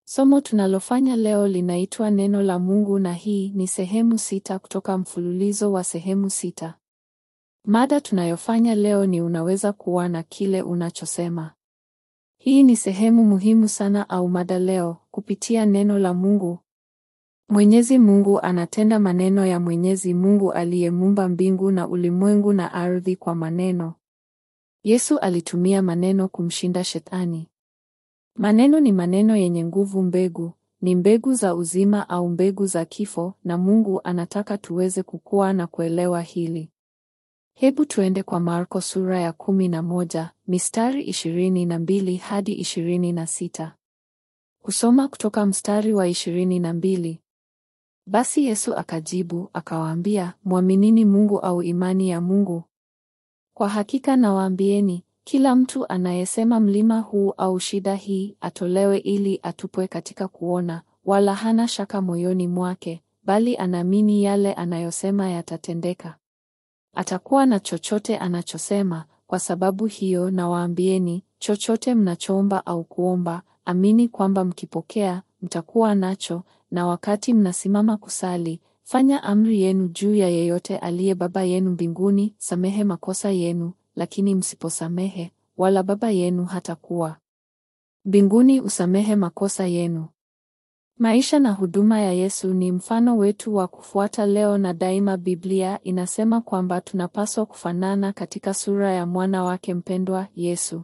Somo tunalofanya leo linaitwa Neno la Mungu na hii ni sehemu sita kutoka mfululizo wa sehemu sita. Mada tunayofanya leo ni unaweza kuwa na kile unachosema. Hii ni sehemu muhimu sana au mada leo kupitia neno la Mungu. Mwenyezi Mungu anatenda maneno ya Mwenyezi Mungu aliyemuumba mbingu na ulimwengu na ardhi kwa maneno. Yesu alitumia maneno kumshinda Shetani. Maneno ni maneno yenye nguvu mbegu, ni mbegu za uzima au mbegu za kifo na Mungu anataka tuweze kukua na kuelewa hili. Hebu tuende kwa Marko sura ya kumi na moja, mistari ishirini na mbili hadi ishirini na sita. Kusoma kutoka mstari wa ishirini na mbili. Basi Yesu akajibu, akawaambia, mwaminini Mungu au imani ya Mungu? Kwa hakika nawaambieni, kila mtu anayesema mlima huu au shida hii atolewe ili atupwe katika kuona, wala hana shaka moyoni mwake, bali anaamini yale anayosema yatatendeka, atakuwa na chochote anachosema. Kwa sababu hiyo nawaambieni, chochote mnachoomba au kuomba, amini kwamba mkipokea, mtakuwa nacho, na wakati mnasimama kusali, fanya amri yenu juu ya yeyote aliye Baba yenu mbinguni, samehe makosa yenu, lakini msiposamehe, wala Baba yenu hatakuwa mbinguni usamehe makosa yenu. Maisha na huduma ya Yesu ni mfano wetu wa kufuata leo na daima. Biblia inasema kwamba tunapaswa kufanana katika sura ya mwana wake mpendwa Yesu.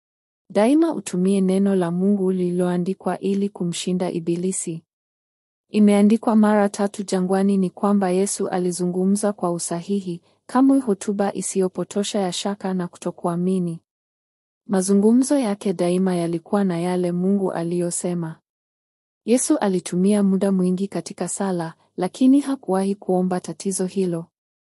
Daima utumie neno la Mungu lililoandikwa ili kumshinda Ibilisi. Imeandikwa mara tatu jangwani ni kwamba Yesu alizungumza kwa usahihi, kamwe hotuba isiyopotosha ya shaka na kutokuamini. Mazungumzo yake daima yalikuwa na yale Mungu aliyosema. Yesu alitumia muda mwingi katika sala, lakini hakuwahi kuomba tatizo hilo.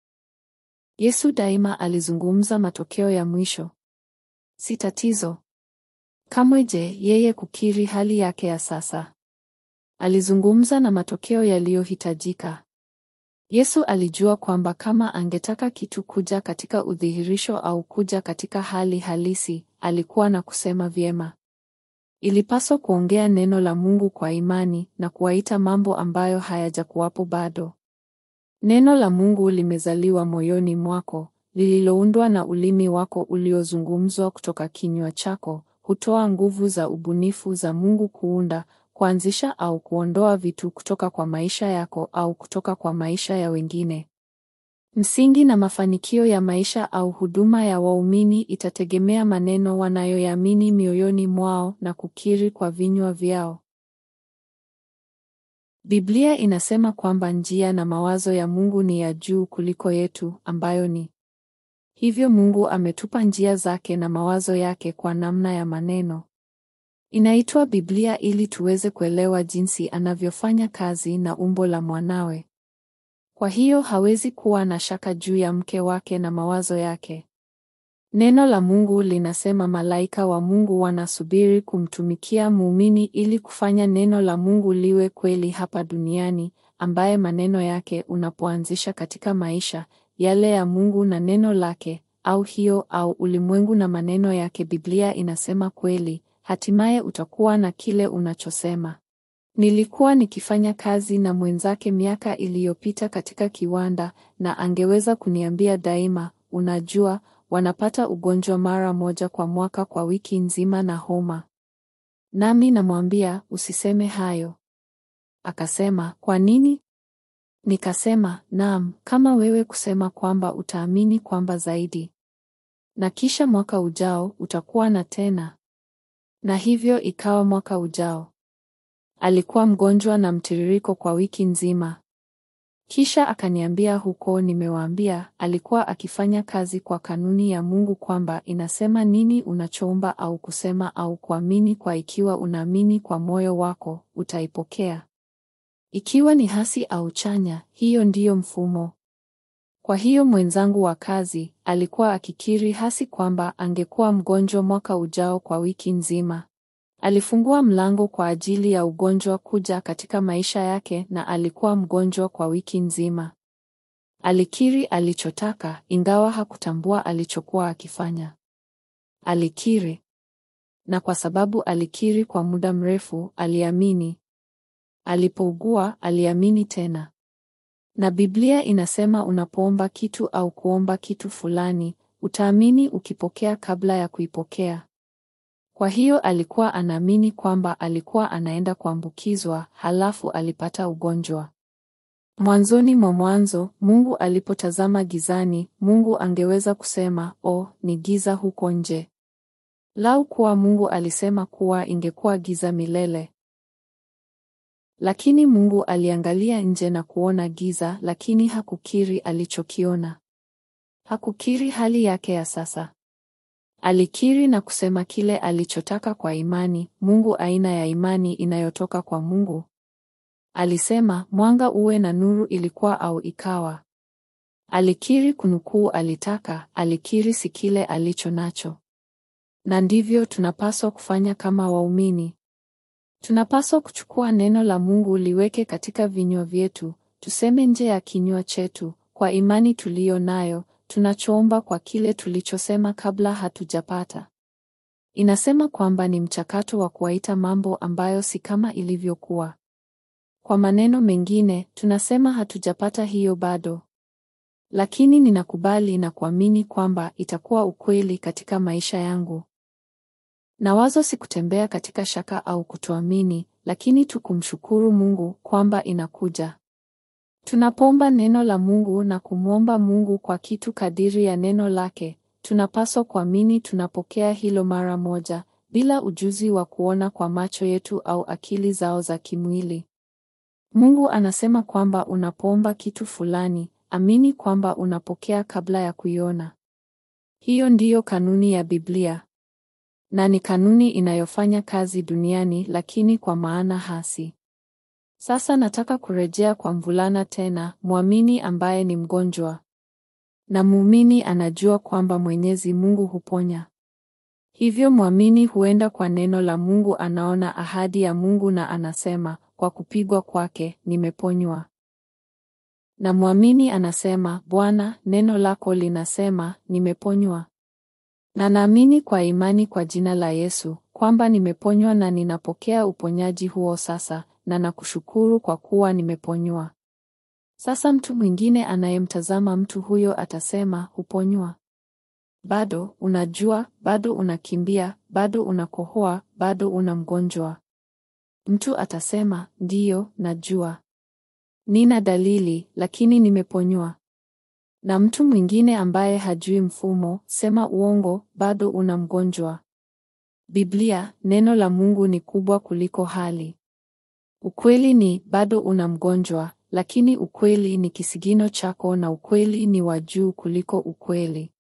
Yesu daima alizungumza matokeo ya mwisho, si tatizo. Kamwe je, yeye kukiri hali yake ya sasa. Alizungumza na matokeo yaliyohitajika. Yesu alijua kwamba kama angetaka kitu kuja katika udhihirisho au kuja katika hali halisi, alikuwa na kusema vyema. Ilipaswa kuongea neno la Mungu kwa imani na kuwaita mambo ambayo hayajakuwapo bado. Neno la Mungu limezaliwa moyoni mwako, lililoundwa na ulimi wako uliozungumzwa kutoka kinywa chako, hutoa nguvu za ubunifu za Mungu kuunda, kuanzisha au kuondoa vitu kutoka kwa maisha yako au kutoka kwa maisha ya wengine. Msingi na mafanikio ya maisha au huduma ya waumini itategemea maneno wanayoyaamini mioyoni mwao na kukiri kwa vinywa vyao. Biblia inasema kwamba njia na mawazo ya Mungu ni ya juu kuliko yetu, ambayo ni hivyo. Mungu ametupa njia zake na mawazo yake kwa namna ya maneno. Inaitwa Biblia ili tuweze kuelewa jinsi anavyofanya kazi na umbo la mwanawe. Kwa hiyo hawezi kuwa na shaka juu ya mke wake na mawazo yake. Neno la Mungu linasema malaika wa Mungu wanasubiri kumtumikia muumini ili kufanya neno la Mungu liwe kweli hapa duniani, ambaye maneno yake unapoanzisha katika maisha yale ya Mungu na neno lake, au hiyo au ulimwengu na maneno yake, Biblia inasema kweli, hatimaye utakuwa na kile unachosema. Nilikuwa nikifanya kazi na mwenzake miaka iliyopita katika kiwanda na angeweza kuniambia daima, unajua, wanapata ugonjwa mara moja kwa mwaka kwa wiki nzima na homa. Nami namwambia, usiseme hayo. Akasema, kwa nini? Nikasema, naam, kama wewe kusema kwamba utaamini kwamba zaidi. Na kisha mwaka ujao utakuwa na tena. Na hivyo ikawa mwaka ujao. Alikuwa mgonjwa na mtiririko kwa wiki nzima. Kisha akaniambia huko, nimewaambia, alikuwa akifanya kazi kwa kanuni ya Mungu kwamba inasema nini unachoomba au kusema au kuamini kwa ikiwa unaamini kwa moyo wako, utaipokea. Ikiwa ni hasi au chanya, hiyo ndiyo mfumo. Kwa hiyo mwenzangu wa kazi alikuwa akikiri hasi kwamba angekuwa mgonjwa mwaka ujao kwa wiki nzima. Alifungua mlango kwa ajili ya ugonjwa kuja katika maisha yake na alikuwa mgonjwa kwa wiki nzima. Alikiri alichotaka ingawa hakutambua alichokuwa akifanya. Alikiri. Na kwa sababu alikiri kwa muda mrefu, aliamini. Alipougua, aliamini tena. Na Biblia inasema unapoomba kitu au kuomba kitu fulani, utaamini ukipokea kabla ya kuipokea. Kwa hiyo alikuwa anaamini kwamba alikuwa anaenda kuambukizwa, halafu alipata ugonjwa. Mwanzoni mwa Mwanzo, Mungu alipotazama gizani, Mungu angeweza kusema, "Oh, ni giza huko nje." Lau kuwa Mungu alisema kuwa ingekuwa giza milele. Lakini Mungu aliangalia nje na kuona giza, lakini hakukiri alichokiona. Hakukiri hali yake ya sasa. Alikiri na kusema kile alichotaka kwa imani, Mungu aina ya imani inayotoka kwa Mungu. Alisema, mwanga uwe na nuru ilikuwa au ikawa. Alikiri kunukuu alitaka, alikiri si kile alicho nacho. Na ndivyo tunapaswa kufanya kama waumini. Tunapaswa kuchukua neno la Mungu liweke katika vinywa vyetu, tuseme nje ya kinywa chetu, kwa imani tuliyo nayo, tunachoomba kwa kile tulichosema kabla hatujapata. Inasema kwamba ni mchakato wa kuwaita mambo ambayo si kama ilivyokuwa. Kwa maneno mengine, tunasema hatujapata hiyo bado. Lakini ninakubali na kuamini kwamba itakuwa ukweli katika maisha yangu. Na wazo si kutembea katika shaka au kutoamini, lakini tu kumshukuru Mungu kwamba inakuja. Tunapoomba neno la Mungu na kumwomba Mungu kwa kitu kadiri ya neno lake, tunapaswa kuamini tunapokea hilo mara moja, bila ujuzi wa kuona kwa macho yetu au akili zao za kimwili. Mungu anasema kwamba unapoomba kitu fulani, amini kwamba unapokea kabla ya kuiona. Hiyo ndiyo kanuni ya Biblia. Na ni kanuni inayofanya kazi duniani lakini kwa maana hasi. Sasa nataka kurejea kwa mvulana tena, mwamini ambaye ni mgonjwa. Na muumini anajua kwamba Mwenyezi Mungu huponya. Hivyo mwamini huenda kwa neno la Mungu anaona ahadi ya Mungu na anasema, kwa kupigwa kwake nimeponywa. Na mwamini anasema, Bwana, neno lako linasema nimeponywa. Na naamini kwa imani kwa jina la Yesu kwamba nimeponywa na ninapokea uponyaji huo sasa, na nakushukuru kwa kuwa nimeponywa. Sasa mtu mwingine anayemtazama mtu huyo atasema, huponywa bado, unajua, bado unakimbia, bado unakohoa, bado una mgonjwa. Mtu atasema, ndiyo, najua, nina dalili, lakini nimeponywa. Na mtu mwingine ambaye hajui mfumo, sema uongo, bado una mgonjwa. Biblia, neno la Mungu ni kubwa kuliko hali. Ukweli ni bado una mgonjwa, lakini ukweli ni kisigino chako na ukweli ni wa juu kuliko ukweli.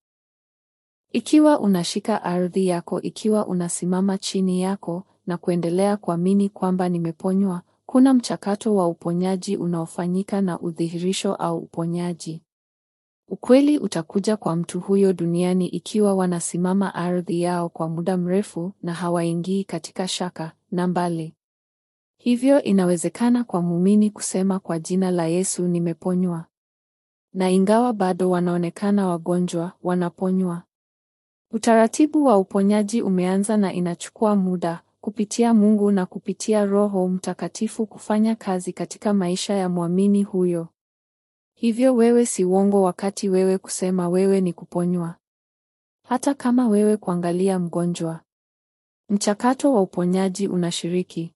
Ikiwa unashika ardhi yako, ikiwa unasimama chini yako na kuendelea kuamini kwamba nimeponywa, kuna mchakato wa uponyaji unaofanyika na udhihirisho au uponyaji. Ukweli utakuja kwa mtu huyo duniani ikiwa wanasimama ardhi yao kwa muda mrefu na hawaingii katika shaka na mbali. Hivyo inawezekana kwa muumini kusema kwa jina la Yesu nimeponywa. Na ingawa bado wanaonekana wagonjwa, wanaponywa. Utaratibu wa uponyaji umeanza na inachukua muda kupitia Mungu na kupitia Roho Mtakatifu kufanya kazi katika maisha ya mwamini huyo. Hivyo wewe si uongo wakati wewe kusema wewe ni kuponywa. Hata kama wewe kuangalia mgonjwa. Mchakato wa uponyaji unashiriki.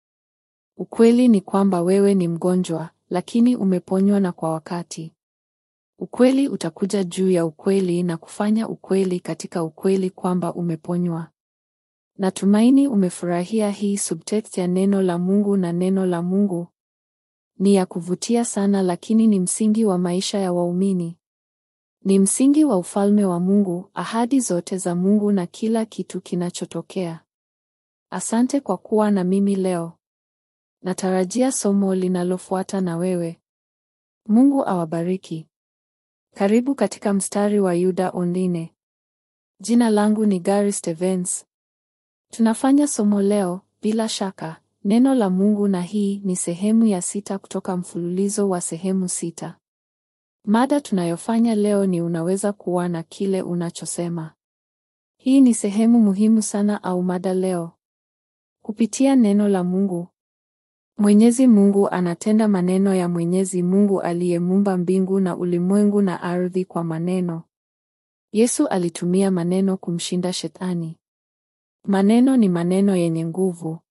Ukweli ni kwamba wewe ni mgonjwa, lakini umeponywa na kwa wakati. Ukweli utakuja juu ya ukweli na kufanya ukweli katika ukweli kwamba umeponywa. Natumaini umefurahia hii subtext ya neno la Mungu na neno la Mungu ni ya kuvutia sana lakini ni msingi wa maisha ya waumini. Ni msingi wa ufalme wa Mungu, ahadi zote za Mungu na kila kitu kinachotokea. Asante kwa kuwa na mimi leo. Natarajia somo linalofuata na wewe. Mungu awabariki. Karibu katika mstari wa Yuda Online. Jina langu ni Gary Stevens. Tunafanya somo leo, bila shaka, neno la Mungu na hii ni sehemu ya sita kutoka mfululizo wa sehemu sita. Mada tunayofanya leo ni unaweza kuwa na kile unachosema. Hii ni sehemu muhimu sana au mada leo. Kupitia neno la Mungu. Mwenyezi Mungu anatenda maneno ya Mwenyezi Mungu aliyemuumba mbingu na ulimwengu na ardhi kwa maneno. Yesu alitumia maneno kumshinda Shetani. Maneno ni maneno yenye nguvu.